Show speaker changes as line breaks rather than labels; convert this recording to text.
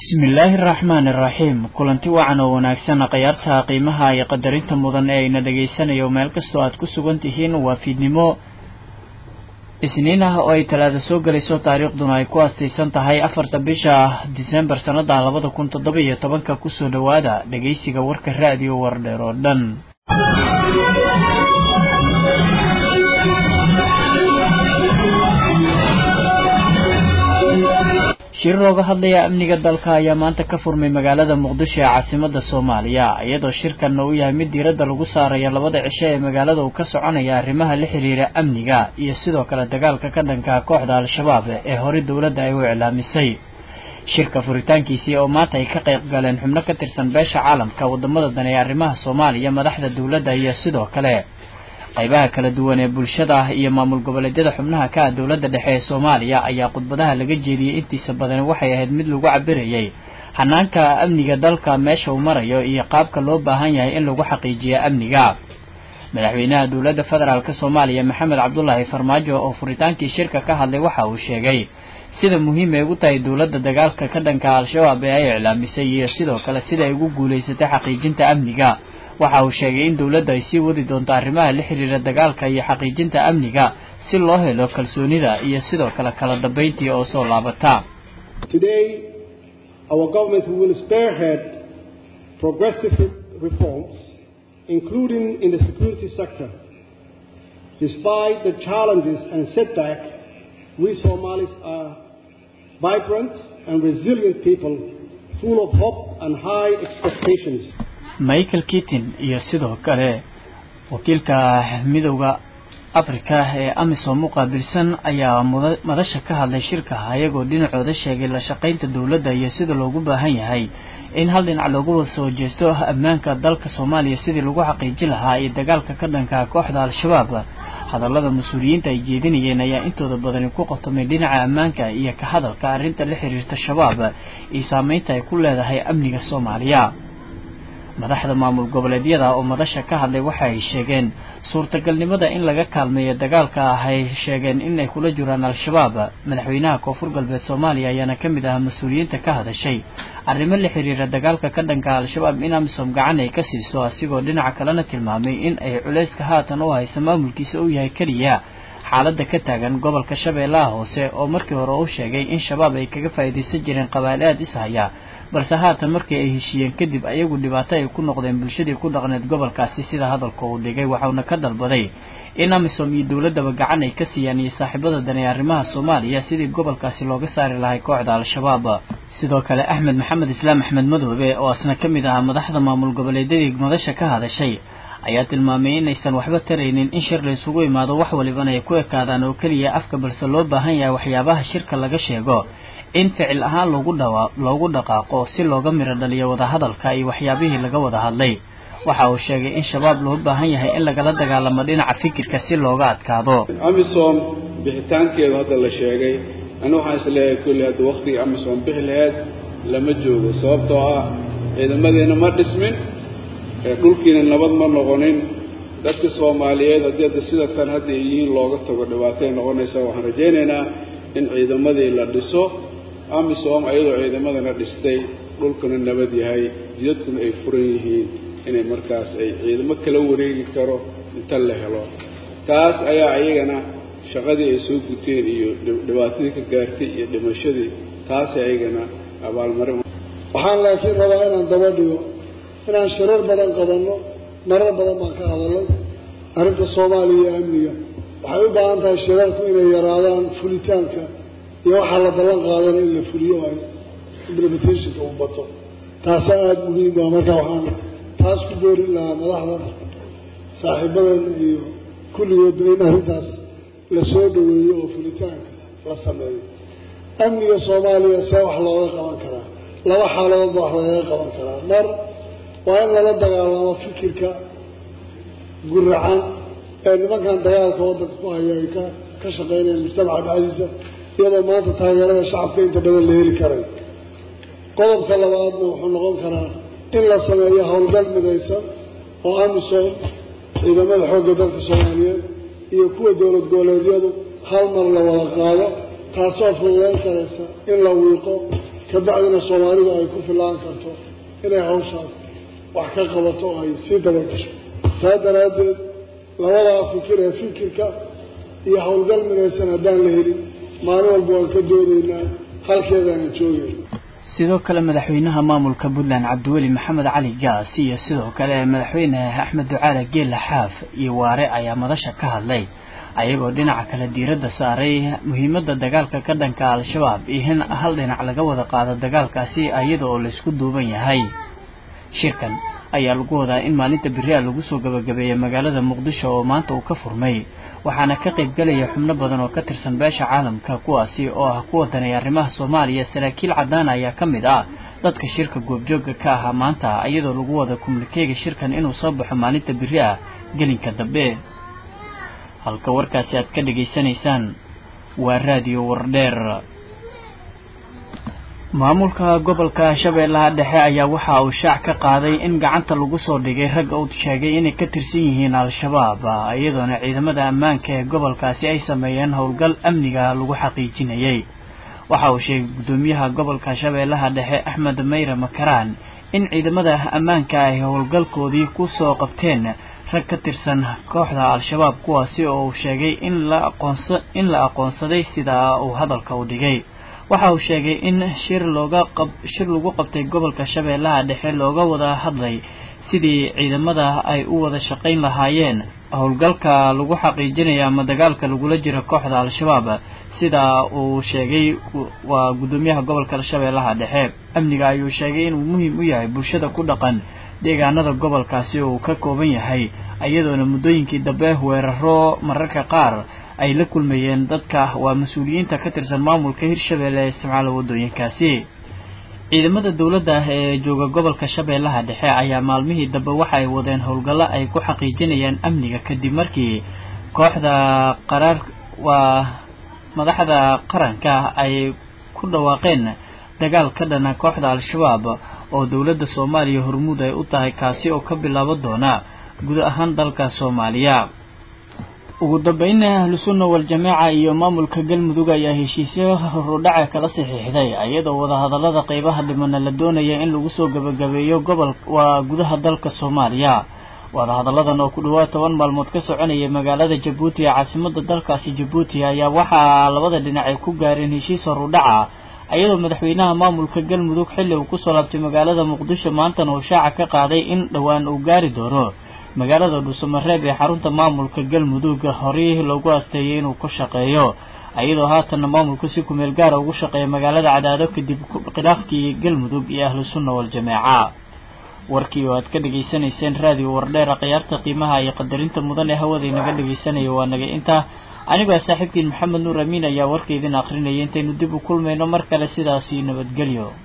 bismillaahi araxmaani iraxiim kulanti wacan oo wanaagsan khiyaarta qiimaha iyo qadarinta mudan ee ayna dhegaysanayo meel kastoo aad ku sugan tihiin waa fiidnimo isniin ah oo ay talaada soo gelayso taariikhduna ay ku astaysan tahay afarta bisha disembar sannada labada kun toddoba iyo tobanka kusoo dhowaada dhegaysiga warka raadiyo wardheer oo dhan shir looga hadlaya amniga dalka ayaa maanta ka furmay magaalada muqdisho ee caasimada soomaaliya iyadoo shirkanna uu yahay mid diiradda lagu saarayo labada cisho ee magaalada uu ka soconaya arrimaha la xiriira amniga iyo sidoo kale dagaalka ka dhanka kooxda al-shabaab ee horey dowladda ay u iclaamisay shirka furitaankiisii oo maanta ay ka qayb galeen xubno ka tirsan beesha caalamka wadamada dan ee arrimaha soomaaliya madaxda dowladda iyo sidoo kale qaybaha kala duwan ee bulshada iyo maamul goboleedyada xubnaha ka ah dowladda dhexe ee soomaaliya ayaa khudbadaha laga jeediyey intiisa badani waxay ahayd mid lagu cabirayay xanaanka amniga dalka meesha uu marayo iyo qaabka loo baahan yahay in lagu xaqiijiyo amniga madaxweynaha dowladda federaalk soomaaliya maxamed cabdulaahi farmaajo oo furitaankii shirka ka hadlay waxa uu sheegay sida muhiim ay ugu tahay dowladda dagaalka ka dhanka al-shabaab ee ay iclaamisay iyo sidoo kale sida ay ugu guulaysatay xaqiijinta amniga waxa uu sheegay in dowladda ay sii wadi doonto arrimaha la xiriira dagaalka iyo xaqiijinta amniga si loo helo kalsoonida iyo sidoo kale kala dambayntii oo soo laabata
Today, our government will spearhead progressive reforms, including in the security sector. Despite the challenges and setbacks, we Somalis are vibrant and resilient people, full of hope and high expectations.
michael kitin iyo sidoo kale wakiilka midowda afrika ee amisom u qaabilsan ayaa madasha ka hadlay shirka ayagoo dhinacooda sheegay la shaqaynta dowladda iyo sida loogu baahan yahay in hal dhinac loogu soo jeesto ammaanka dalka soomaaliya sidii lagu xaqiijin lahaa iyo dagaalka ka dhanka kooxda al-shabaab hadallada mas-uuliyiinta ay jeedinayeen ayaa intooda badani ku qotomay dhinaca ammaanka iyo ka hadalka arrinta la xiriirta shabaab iyo saameynta ay ku leedahay amniga soomaaliya madaxda maamul goboleedyada oo madasha ka hadlay waxa ay sheegeen suurtagalnimada in laga kaalmeeyo dagaalka ah ay sheegeen inay kula jiraan al-shabaab madaxweynaha koonfur galbeed soomaaliya ayaana ka mid ah mas-uuliyiinta ka hadashay arrimo la xiriira dagaalka ka dhanka al-shabaab in amisom gacan ay ka siiso asigoo dhinaca kalena tilmaamay in ay culayska haatan u haysa maamulkiisa u yahay keliya xaaladda ka taagan gobolka shabeellaha hoose oo markii hore u sheegay in shabaab ay kaga faa'iidaysan jireen qabaale aad ishaya balse haatan markii ay heshiiyeen kadib ayagu dhibaato ay ku noqdeen bulshadii ku dhaqneed gobolkaasi sida hadalka uu dhigay waxauna ka dalbaday in amisom iyo dowladdaba gacan ay ka siiyaan iyo saaxiibada dan ee arrimaha soomaaliya sidii gobolkaasi looga saari lahay kooxda al-shabaab sidoo kale axmed maxamed islaam axmed madoobe oo asna ka mid ahaa madaxda maamul goboleedyadii madasha ka hadashay ayaa tilmaamay inaysan waxba taraynin in shir la isugu imaado wax walibana ay ku ekaadaan oo keliya afka balse loo baahan yahay waxyaabaha shirka laga sheego in ficil ahaan loogu dhawa loogu dhaqaaqo si looga miro dhaliyo wadahadalka iyo waxyaabihii laga wada hadlay waxa uu sheegay in shabaab loo baahan yahay in lagala dagaalamo dhinaca fikirka si looga adkaado
amisom bixitaankeedu hadda la sheegay ani waxaan isleeyahay kulli hadda waktigii amisom bixi laheyd lama joogo sababtoo ah ciidamadeena ma dhismin dhulkiina nabad ma noqonin dadka soomaaliyeed haddii hadda sida tan hadda ay yihiin looga tago dhibaatay noqonaysaa waxaan rajaynaynaa in ciidamadii la dhiso amisom ayadoo ciidamadana dhistay dhulkuna nabad yahay jidadkuna ay furan yihiin inay markaas ay ciidamo kala wareegi karo inta la helo taas ayaa ayagana shaqadii ay soo guteen iyo dhibaatadii ka gaartay iyo dhimashadii taasi ayagana abaalmarin
waxaan laakiin rabaa inaan daba dhigo inaan shirar badan qabanno marar badan baan ka hadalay arrinta soomaaliya iyo amniga waxay u baahan tahay shirarku inay yaraadaan fulitaanka iyo waxaa la ballan qaadana in la fuliyo ay implementationka u bato taasa aada muhiim ah marka waxaan taas ku boorin lahaa madaxda saaxiibadeena iyo kulligoodba in arrintaas la soo dhaweeyo oo fulitaanka la sameeyo amniga soomaaliya see wax looga qaban karaa laba xaaladoodba wax lagaga qaban karaa mar waa in lala dagaalamo fikirka guracan ee nimankan dagaalka waddanka ku haya ay ka ka shaqeynayaan mujtamaca dhexdiisa iyadoo maanta taageerada shacabka inta badan la heli karay qodobka labaadna wuxuu noqon karaa in la sameeyo howlgal midaysan oo amisom ciidamada xoogga dalka soomaaliyeed iyo kuwa dowlad goboleedyadu hal mar la wada qaado taasoo fududeyn karaysa in la wiiqo kabacdina soomaalidu ay ku filaan karto inay hawshaas wax ka qabato oo ay sii dabagasho saa daraaddeed labadaa fikir ee fikirka iyo howlgal midaysan haddaan la helin maalin walba waan ka doodaynaa halkeedaana joogayna
sidoo kale madaxweynaha maamulka puntland cabdiweli maxamed cali gaas iyo sidoo kale madaxweyne axmed ducaale geela xaaf iyo waare ayaa madasha ka hadlay ayagoo dhinaca kale diiradda saaray muhiimadda dagaalka ka dhanka al-shabaab iyo in hal dhinac laga wada qaado dagaalkaasi iyada oo laysku duuban yahay shirkan ayaa lagu wadaa in maalinta beriha lagu soo gabagabeeyay magaalada muqdisho oo maanta uu ka furmay waxaana ka qaybgelaya xubno badan oo ka tirsan beesha caalamka kuwaasi oo ah kuwa daneeya arrimaha soomaaliya saraakiil cadaan ayaa ka mid ah dadka shirka goobjooga ka ahaa maanta iyadoo lagu wada kumlikeega shirkan inuu soo baxo maalinta beri ah gelinka dambe halka warkaasi aad ka dhegaysanaysaan waa raadiyo wardheer maamulka gobolka shabeellaha dhexe ayaa waxa uu shaac ka qaaday in gacanta lagu soo dhigay rag uu sheegay inay ka tirsan yihiin al-shabaab iyadoona ciidamada ammaanka ee gobolkaasi ay sameeyeen howlgal amniga lagu xaqiijinayay waxa uu sheegay guddoomiyaha gobolka shabeellaha dhexe axmed mayre makaraan in ciidamada ammaanka ay howlgalkoodii ku soo qabteen rag ka tirsan kooxda al-shabaab kuwaasi oo uu sheegay in la aqoonsa in la aqoonsaday sidaa uu hadalka u dhigay waxa uu sheegay in shir looga qab shir lagu qabtay gobolka shabeellaha dhexe looga wada hadlay sidii ciidamada ay u wada shaqayn lahaayeen howlgalka lagu xaqiijinaya ama dagaalka lagula jiro kooxda al-shabaab sida uu sheegay waa guddoomiyaha gobolka shabeellaha dhexe amniga ayuu sheegay inuu muhiim u yahay bulshada ku dhaqan deegaanada gobolkaasi oo uu ka kooban yahay iyadoona muddooyinkii dambe weeraro mararka qaar ay la kulmayeen dadka waa mas-uuliyiinta ka tirsan maamulka hirshabeelle ee isticmaala waddooyinkaasi ciidamada dowladda ee jooga gobolka shabeellaha dhexe ayaa maalmihii dambe waxa ay wadeen howlgallo ay ku xaqiijinayaan amniga kadib markii kooxda qaraar waa madaxda qaranka ay ku dhawaaqeen dagaal ka dhana kooxda al-shabaab oo dowladda soomaaliya hormuud ay u tahay kaasi oo ka bilaabo doona guud ahaan dalka soomaaliya ugu dambeynna ahlusunna wal-jamaaca iyo maamulka galmudug ayaa heshiisyo horudhaca kala saxiixday iyadoo wadahadallada qeybaha dhimana la doonaya in lagu soo gabagabeeyo gobol waa gudaha dalka soomaaliya wadahadalladan oo ku dhawaad toban maalmood ka soconayay magaalada jabuuti ee caasimada dalkaasi jabuuti ayaa waxaa labada dhinac ay ku gaareen heshiis horudhaca iyadoo madaxweynaha maamulka galmudug xilli uu kusoo laabtay magaalada muqdisho maantana uu shaaca ka qaaday in dhowaan uu gaari doono magaalada dhuusamareeb ee xarunta maamulka galmudug horey loogu asteeyay inuu ku shaqeeyo iyadoo haatanna maamulku si kumeel gaara ugu shaqeeya magaalada cadaado kadib khilaafkii galmudug iyo ahlu sunna wal-jamaaca warkii oo aad ka dhegaysanayseen raadiyo wardheera khiyaarta qiimaha iyo qadarinta mudan ee hawada inaga dhegaysanaya waa naga intaa anigoo saaxiibkiin maxamed nuur amiin ayaa warka idin akrinaya intaynu dib u kulmayno mar kale sidaasi nabadgelyo